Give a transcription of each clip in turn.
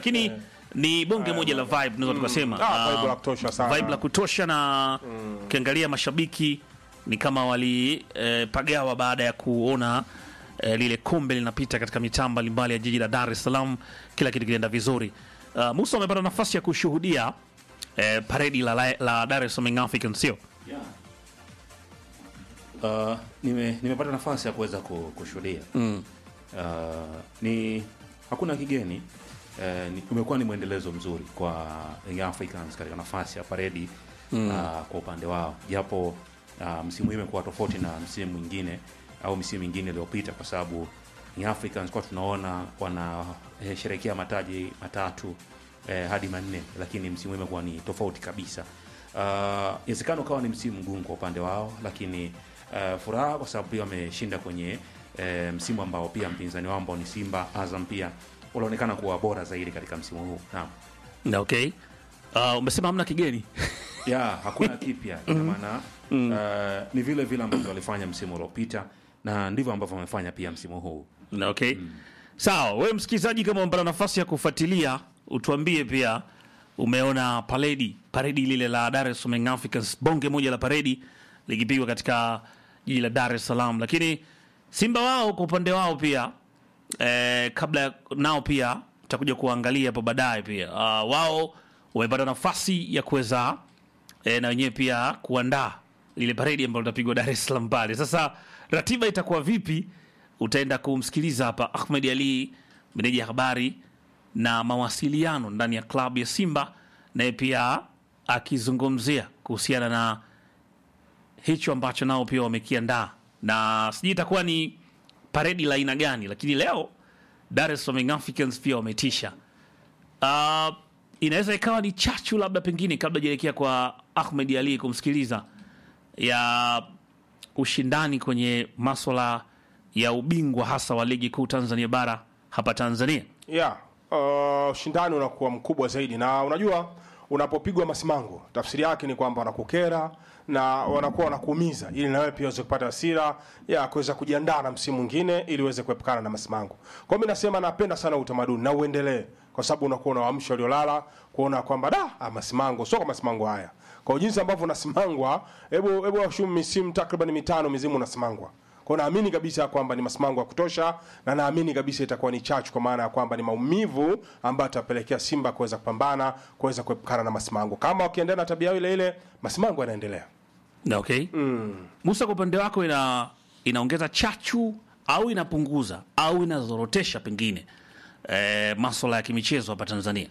lakini ni bonge moja la vibe tunaweza tukasema Ah, Ah, vibe la kutosha sana. vibe la kutosha na ukiangalia mashabiki ni kama walipagawa baada ya kuona eh, lile kombe linapita katika mitaa mbalimbali ya jiji la Dar es Salaam, kila kitu kilienda vizuri. Uh, Musa amepata nafasi ya kushuhudia eh, paredi la, la, la Dar es Salaam Young Africans, sio? Uh, nime, nimepata nafasi ya kuweza ku- kushuhudia Mm. uh, ni hakuna kigeni uh, ni, umekuwa ni mwendelezo mzuri kwa Young Africans katika nafasi ya paredi mm. uh, kwa upande wao japo uh, msimu huu imekuwa tofauti na msimu mwingine au misimu mingine iliyopita kwa sababu Young Africans kwa tunaona wanasherekea mataji matatu eh, hadi manne lakini msimu huu imekuwa ni tofauti kabisa Uh, inawezekana ukawa ni msimu mgumu kwa upande wao lakini uh, furaha kwa sababu pia wameshinda kwenye uh, msimu ambao pia mpinzani wao ambao ni Simba Azam pia wanaonekana kuwa bora zaidi katika msimu huu naam Na okay. Uh, umesema hamna kigeni ya hakuna kipya ina maana uh, ni vile vile ambavyo walifanya msimu uliopita na ndivyo ambavyo wamefanya pia msimu huu Na okay. Sawa, wewe msikilizaji, kama umepata nafasi ya kufuatilia, utuambie pia umeona paredi paredi lile la Dar es Salaam Young Africans, bonge moja la paredi likipigwa katika jiji la Dar es Salaam, lakini Simba wao kwa upande wao pia eh, kabla ya- nao pia tutakuja kuangalia hapo baadaye pia uh, wao wamepata nafasi ya kuweza eh, na wenyewe pia kuandaa lile paredi ambalo litapigwa Dar es Salaam pale. Sasa ratiba itakuwa vipi? Utaenda kumsikiliza hapa Ahmed Ali, meneja ya habari na mawasiliano ndani ya klabu ya Simba, naye pia akizungumzia kuhusiana na hicho ambacho nao pia wamekiandaa, na sijui itakuwa ni paredi la aina gani, lakini leo Dar es Salaam Young Africans pia wametisha. Uh, inaweza ikawa ni chachu labda pengine, kabla jaelekea kwa Ahmed Ali kumsikiliza ya ushindani kwenye maswala ya ubingwa hasa wa ligi kuu Tanzania bara hapa Tanzania. yeah, uh, ushindani unakuwa mkubwa zaidi, na unajua unapopigwa masimango, tafsiri yake ni kwamba wanakukera na wanakuwa wanakuumiza, ili nawe pia uweze kupata hasira ya kuweza kujiandaa na msimu mwingine, ili uweze kuepukana na masimango. Kwa hiyo mimi nasema napenda sana utamaduni na uendelee, kwa sababu unakuwa unawaamsha waliolala kuona kwamba da ah, masimango sio kwa masimango haya, kwa jinsi ambavyo unasimangwa. Hebu hebu washumu misimu takriban mitano mizimu unasimangwa kwa naamini kabisa kwamba ni masimango ya kutosha, na naamini kabisa itakuwa ni chachu, kwa maana ya kwamba ni maumivu ambayo atapelekea Simba kuweza kupambana, kuweza kuepukana na masimango. Kama wakiendelea na tabia ile ile, masimango yanaendelea. Na okay. Musa, kwa upande wako ina inaongeza chachu au inapunguza au inazorotesha pengine eh, maswala ya kimichezo hapa Tanzania?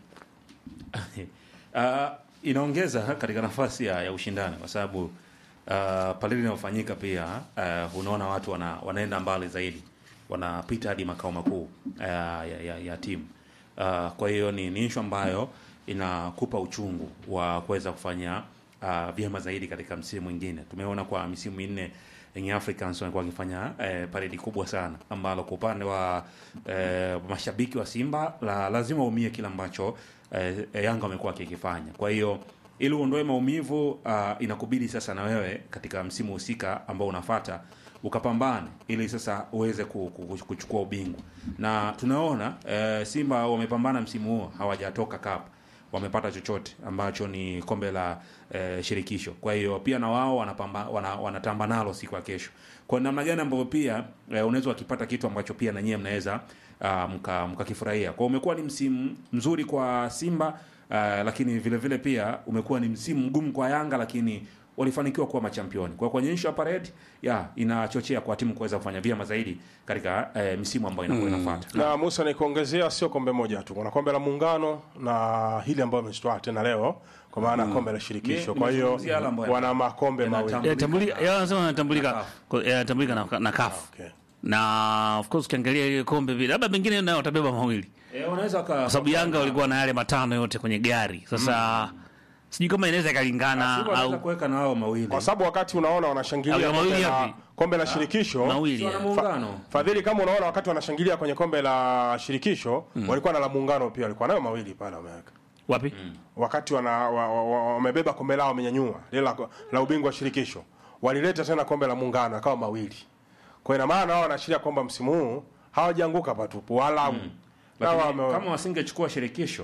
uh, inaongeza katika nafasi ya, ya ushindani kwa sababu uh, pale inayofanyika pia uh, unaona watu wana, wanaenda mbali zaidi wanapita hadi makao makuu uh, ya, ya, ya timu uh, kwa hiyo ni, ni ishu ambayo inakupa uchungu wa kuweza kufanya uh, vyema zaidi katika msimu mwingine tumeona kwa misimu minne Young Africans walikuwa wakifanya eh, paredi kubwa sana ambalo kwa upande wa eh, mashabiki wa Simba la, lazima umie kile ambacho eh, Yanga wamekuwa wakikifanya. Kwa hiyo ili uondoe maumivu uh, inakubidi sasa na wewe katika msimu husika ambao unafata ukapambane ili sasa uweze ku- ku- kuchukua ubingwa, na tunaona eh, Simba wamepambana msimu huo hawajatoka cup wamepata chochote ambacho ni kombe la eh, shirikisho. Kwa hiyo pia na wao wanapamba, wana, wanatamba nalo siku ya kesho. Kwa namna gani ambavyo pia eh, unaweza wakipata kitu ambacho pia na nyie mnaweza uh, mka mkakifurahia. Kwa umekuwa ni msimu mzuri kwa Simba uh, lakini vile vile pia umekuwa ni msimu mgumu kwa Yanga lakini walifanikiwa kuwa machampioni. Kwa kwenye issue ya parade ya inachochea kwa timu kuweza kufanya vyema zaidi katika eh, misimu ambayo inakuwa inafuata. Na Musa, nikuongezea sio kombe moja tu, kuna kombe la Muungano na hili ambayo ameshtoa tena leo, kwa maana ya kombe la shirikisho. Ni- Kwa hiyo nimezungumzia yale ambayo wana makombe yanatambulika. mawili. Yanatambulika, yeye anasema yanatambulika kwa- yanatambulika na, na CAF. Okay. Na of course ukiangalia ile kombe vile labda pengine nayo watabeba mawili. Eh, wanaweza waka Kwa sababu Yanga walikuwa na yale matano yote kwenye gari. Sasa sijui kama inaweza ikalingana Simba wanaweza au kuweka na wao mawili. Kwa sababu wakati unaona wanashangilia Au ya kombe mawili la, yapi? kombe la shirikisho mawili. Si wana ya. muungano. Fadhili, kama unaona wakati wanashangilia kwenye kombe la shirikisho walikuwa na la muungano pia, walikuwa nayo mawili pale wameweka Wapi? wakati wana wa- wa- wa- wamebeba kombe lao wamenyanyua lile la, la ubingwa wa shirikisho, walileta tena kombe la muungano akawa mawili. Kwa ina maana wao wanaashiria kwamba msimu huu hawajaanguka patupu wala Lakini wame- kama wasingechukua shirikisho